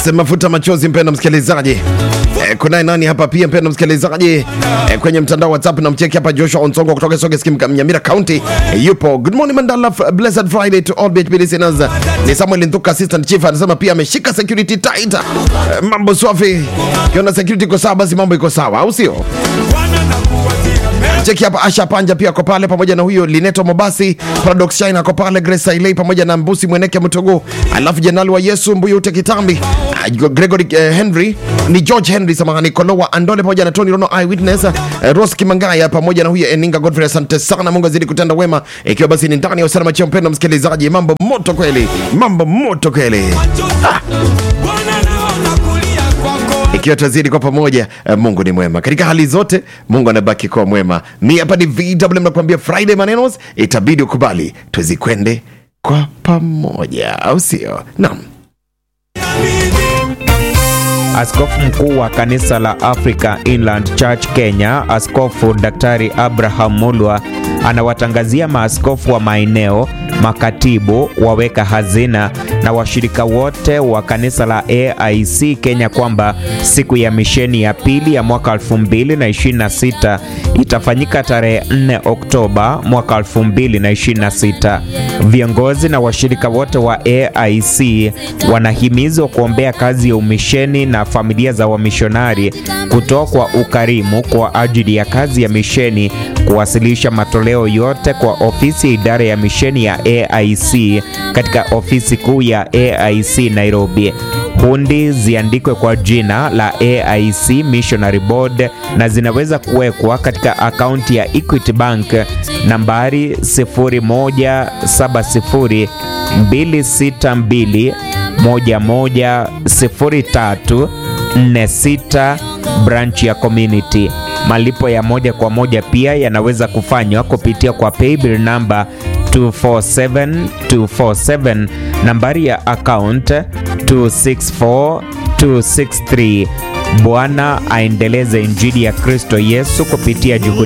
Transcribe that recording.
Sema futa machozi, mpendo msikilizaji. Eh, kunaye nani hapa pia mpendo msikilizaji eh, kwenye mtandao WhatsApp na mcheki hapa Joshua Onsongo kutoka Soge Skim Nyamira County eh, yupo. Good morning Mandala, f- blessed Friday to all BHP listeners. Ni Samuel Ntuka assistant chief anasema pia ameshika security tight. Eh, mambo swafi. Kiona security iko sawa basi mambo iko sawa, au sio? cheki hapa asha panja pia ako pale pamoja na huyo lineto mobasi paradox shine ako pale grace sailei pamoja na mbusi mweneke mtogo alafu jenerali wa yesu mbuyu ute kitambi Ah, gregory eh, henry ni george henry samahani kolowa andole pamoja na tony rono eyewitness eh, ros kimangaya pamoja na huyo eninga godfrey asante sana mungu azidi kutenda wema ikiwa basi ni ndani ya usalama chio mpendo msikilizaji mambo moto kweli mambo moto kweli ikiwa tazidi kwa pamoja eh, mungu ni mwema katika hali zote mungu anabaki kuwa mwema mi hapa ni vw nakuambia friday manenos itabidi ukubali tuzikwende kwa pamoja au sio naam Askofu mkuu wa kanisa la Africa Inland Church Kenya, Askofu Daktari Abraham Mulwa anawatangazia maaskofu wa maeneo, makatibu, waweka hazina na washirika wote wa kanisa la AIC Kenya kwamba siku ya misheni ya pili ya mwaka 2026 itafanyika tarehe 4 Oktoba mwaka 2026. Viongozi na washirika wote wa AIC wanahimizwa kuombea kazi ya umisheni na familia za wamishonari, kutoa kwa ukarimu kwa ajili ya kazi ya misheni, kuwasilisha matoleo yote kwa ofisi ya idara ya misheni ya AIC katika ofisi kuu ya AIC Nairobi. Hundi ziandikwe kwa jina la AIC Missionary Board na zinaweza kuwekwa katika akaunti ya Equity Bank nambari 0170 262 110346 branch ya community. Malipo ya moja kwa moja pia yanaweza kufanywa kupitia kwa paybill namba 247247 nambari ya account 264263. Bwana aendeleze injili ya Kristo Yesu kupitia juhudi